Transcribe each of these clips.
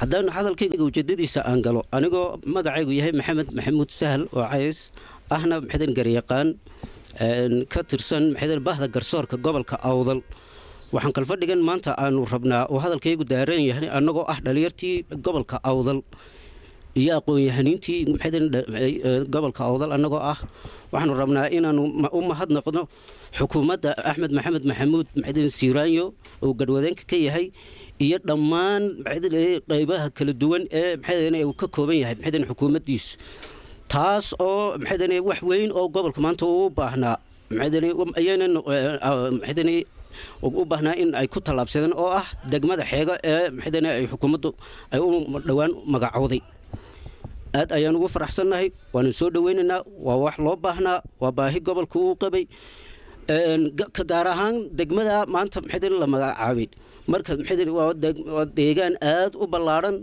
haddaan hadalkayga ujeedadiisa aan galo anigoo magacaygu yahay maxamed maxamuud sahal oo cays ahna maxadan garyaqaan ka tirsan maxadan bahda garsoorka gobolka awdal waxaan kalfadhigan maanta aanu rabnaa oo hadalkaygu daaran yahay annagoo ah dhalinyartii gobolka awdal iyo aqoon-yahaniintii gobolka awdal annagoo ah waxaanu rabnaa inaanu u mahadnaqno xukuumadda axmed maxamed maxamuud maxadan siiraanyo oo gadwadeenka ka yahay iyo dhammaan qaybaha kala duwan ee maxadan uu ka kooban yahay maxadan xukuumaddiisu taas oo maxadan wax weyn oo gobolka maanta uu baahnaa maxadan u baahnaa in ay ku tallaabsadeen oo ah degmada xeego ee maxadan ay xukuumaddu ay u dhowaan magacowday aad ayaan ugu faraxsannahay waanu soo dhoweynaynaa waa wax loo baahnaa waa baahi gobolka uu qabay gaar ahaan degmada maanta maxadan la magacaabay marka maxadan waa deegaan aad u ballaadhan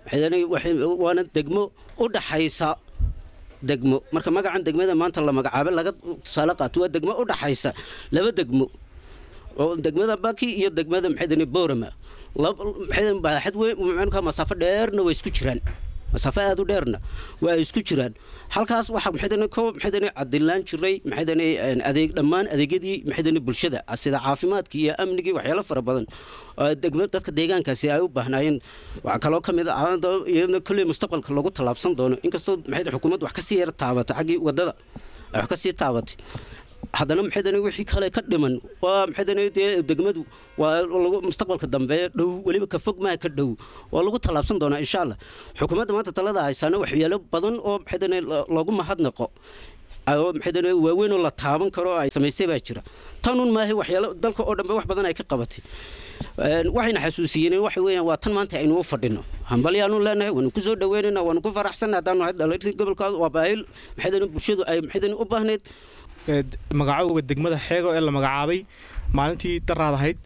waana degmo u dhaxaysa degmo marka magacan degmada maanta la magacaabay laga tusaale qaato waa degmo u dhaxaysa laba degmo oo degmada baki iyo degmada maxadan boorama maxadan baaxad weyn marka masaafo dheerna way isku jiraan masaafo aad u dheerna waa ay isku jiraan halkaas waxaa maxadan ko maxadan cadilaan jiray maxadan adeeg dhammaan adeegyadii maxadan bulshada sida caafimaadkii iyo amnigii waxyaalo fara badan degma dadka deegaankaasi ay u baahnaayeen waxaa kaloo ka mid ah iyadna kolley mustaqbalka lagu tallaabsan doono inkastoo maxadan xukuumaddu wax kasii yar taabatay xaggii waddada ay wax kasii taabatay haddana maxadan wixii kale ka dhiman waa maxadan dee degmadu waa lagu mustaqbalka dambe dhow weliba ka fog maa ka dhow waa lagu tallaabsan doonaa insha allah xukuumadda maanta talada haysaana waxyaalo badan oo maxadan loogu mahadnaqo oo maxadan waaweyn oo la taaban karo ay samaysay baa jira tanun maaha waxyaalo dalka oo dhanbe wax badan ay ka qabatay waxayna xasuusiyeen waxa weeyaan waa tan maanta aynu u fadhino hambalyaanu leenahay waanu ku soo dhaweynaynaa waanu ku faraxsannahay haddaanu nahay dhalinyartii gobolka waa baahil maxadan bulshadu ay maxadan u baahneyd magacowga degmada xeego ee la magacaabay maalintii daraad ahayd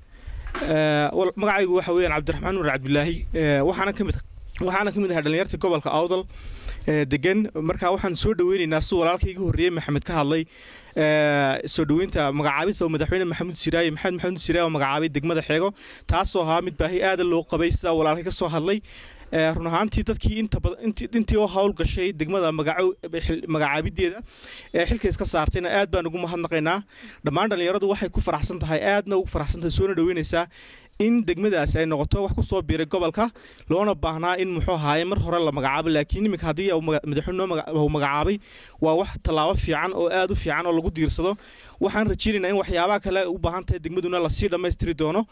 magacaygu waxa weyaan cabdiraxmaan nuur cabdilaahi waxaana kamid waxaana ka mid ahay dhalinyartii gobolka awdal degan marka waxaan soo dhaweynaynaa si walaalkii iga horreeyey maxamed ka hadlay soo dhaweynta magacaabista oo madaxweyne maxamuud siraaye maxamed maxamuud siraaye oo magacaabay degmada xeego taasoo ahaa mid baahi aada loo qabay sida walaalkii ka soo hadlay run ahaantii dadkii intii oo hawl gashay degmada magacaabideeda ee xilka iska saartayna aad baan ugu mahadnaqaynaa dhammaan dhallinyaradu waxay ku faraxsan tahay aadna ugu faraxsan tahay soona dhaweynaysaa in degmadaasi ay noqoto wax ku soo biiray gobolka loona baahnaa in muxuu ahaaye mar hore la magacaabo laakiin iminka haddii madaxweyne uu magacaabay waa wax tallaabo fiican oo aad u fiican oo lagu diirsado waxaan rajeynaynaa in waxyaabaha kale u baahan tahay degmaduna lasii dhammaystiri doono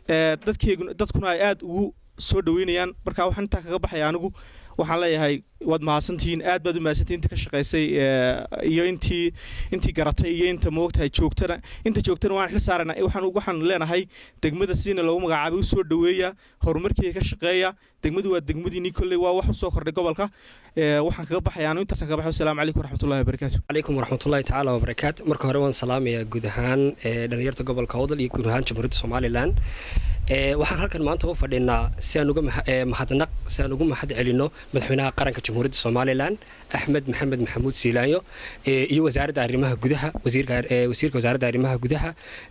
dadkuna ay aad ugu soo dhaweynayaan marka waxaan intaa kaga baxaya anigu waxaan leeyahay waad mahadsantihiin aad baad u mahadsantihiin inta ka shaqaysay iyo intii intii garatay iyo inta moogtahay joogtana inta joogtana waan xil saarana waxaan waxaan leenahay degmada sidina loogu magacaabay u soo dhaweeya horumarkeeda ka shaqeeya degmadu waa degmadiinii kolley waa wax u soo kordhay gobolka waxaan kaga baxaya anu intaasaan kaga baxay wasalaamu calaykum waraxmatullahi wabarakaatu calaykum waraxmatullahi tacaala wabarakaatu marka hore waan salaamayaa guud ahaan dhalinyarta gobolka awdal iyo guud ahaan jamhuuriyadda somalilan waxaan halkan maanta u fadhinaa si aan uga mahadnaq si aan ugu mahad celino madaxweynaha qaranka jamhuuriyadda somalilan axmed maxamed maxamuud siilaanyo iyo wasaaradda arrimaha gudaha wasiirka wasaaradda arrimaha gudaha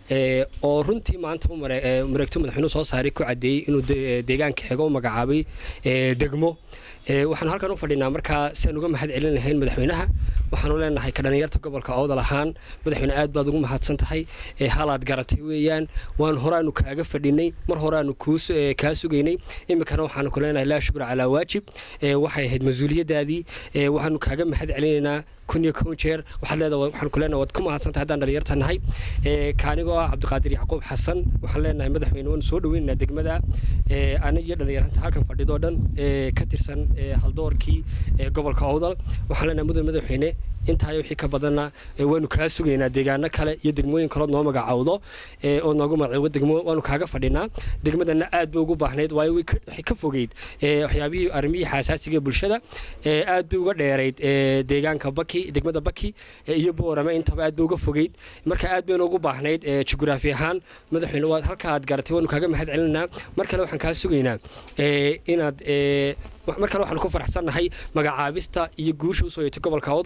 oo runtii maanta mareegto madaxweynuhu soo saaray ku cadeeyey inuu deegaanka xego u magacaabay degmo waxaan halkan u fadhinaa markaa si aan uga mahad celin lahayn madaxweynaha waxaanu leenahay ka dhalinyarta gobolka awdal ahaan madaxweyne aad baad ugu mahadsan tahay halaad garatay weeyaan waan horaanu kaaga fadhinay mar horeaanu kaa sugaynay iminkana waxaanu ku leenahay laa shukra calaa waajib waxay ahayd mas-uuliyadaadii waxaanu kaaga mahad celinaynaa kun iyo kown jeer waxaad leedahay waxaan ku leenahay waad ku mahadsantahay haddaan dhalinyarta nahay kaanigoo ah cabdiqaadir yacquub xasan waxaan leenahay madaxweyne waanu soo dhaweynaynaa degmada aniga iyo dhalinyaranta halkan fadhidoo dhan ka tirsan haldoorkii gobolka awdal waxaan leenahay mudan madaxweyne intaa wixii ka badanna waanu kaa sugaynaa deegaano kale iyo degmooyin kalood noo magacaawdo oo noogu magaciibo degmo waanu kaaga fadhinaa degmadana aad bay ugu baahnayd waayo waxay ka fogeyd waxyaabihii arrimihii xasaasiga bulshada aad bay uga dheerayd deegaanka baki degmada baki iyo boorame intaba aad bay uga fogeyd marka aad baynu ugu baahnayd jugraafi ahaan madaxweyne waad halka aad garatay waanu kaaga mahad celinaa mar kale waxaan kaa sugaynaa inaad mar kale waxaan ku faraxsannahay magacaabista iyo guusha usoo yeetay gobolka awdal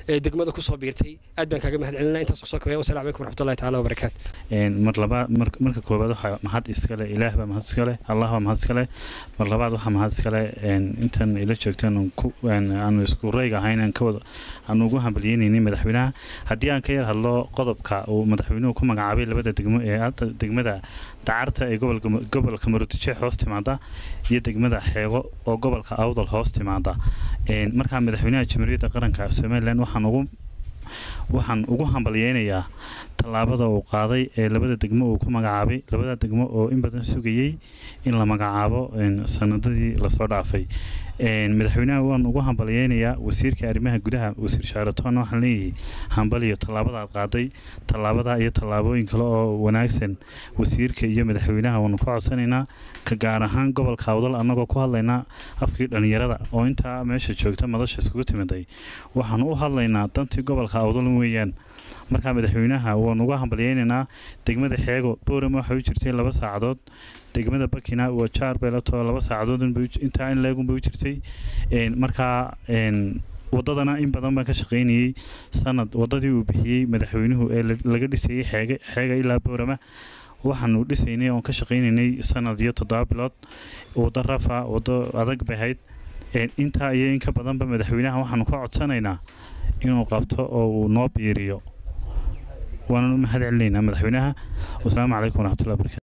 ee degmada kusoo biirtay aad baan kaaga mahad celinaa intaas kusoo kabaya wasalaamu calaykum waraxmatullahi tacaala wabarakaatu mar labaad marka koowaad waxaa mahad iskale ilaah baa mahad iskale allah baa mahad iskale mar labaad waxaa mahad iskale intan ila joogtaan aanu isku rayga ahayn aan kawada aanu ugu hambalyeynaynin madaxweynaha haddii aan ka yar hadlo qodobka uu madaxweynuhu ku magacaabay labada degmo ee degmada dacarta ee gobolka maroodijeex hoos timaada iyo degmada xeego oo gobolka awdal hoos timaada markaa madaxweynaha jamhuuriyadda qaranka somalilan waxaan ugu waxaan ugu hambalyeynayaa tallaabada uu qaaday ee labada degmo uu ku magacaabay labada degmo oo in badan sugayey in la magacaabo sanadadii lasoo dhaafay madaxweynaha waan ugu hambalyeynayaa wasiirka arrimaha gudaha wasiir shaaratoonna waxaan leeyahay hambaliyo tallaabada aad qaaday tallaabada iyo tallaabooyin kale oo wanaagsan wasiirka iyo madaxweynaha waanu ka codsanaynaa ka gaar ahaan gobolka awdal annagoo ku hadlaynaa afkii dhallinyarada oo intaa meesha joogta madasha iskugu timiday waxaanu u hadlaynaa dantii gobolka awdal weeyaan markaa madaxweynaha waanu uga hambalyeynaynaa degmada xeego boorama waxay u jirtay laba saacadood degmada bakina waa jaar beelato laba saacadood intaa in leegunbay u jirtay markaa wadadana in badan baan ka shaqaynayey sanad wadadii uu bixiyey madaxweynuhu ee laga dhisayey xeege xeega ilaa boorama waxaanu dhisaynay oon ka shaqaynaynay sanad iyo toddoba bilood wado rafa wado adag bay ahayd intaa iyo in ka badanba madaxweynaha waxaanu ka codsanaynaa inuu qabto oo uu noo biiriyo waananu mahad celinaynaa madaxweynaha wasalaamu calaykum waraxmatullahi barakatu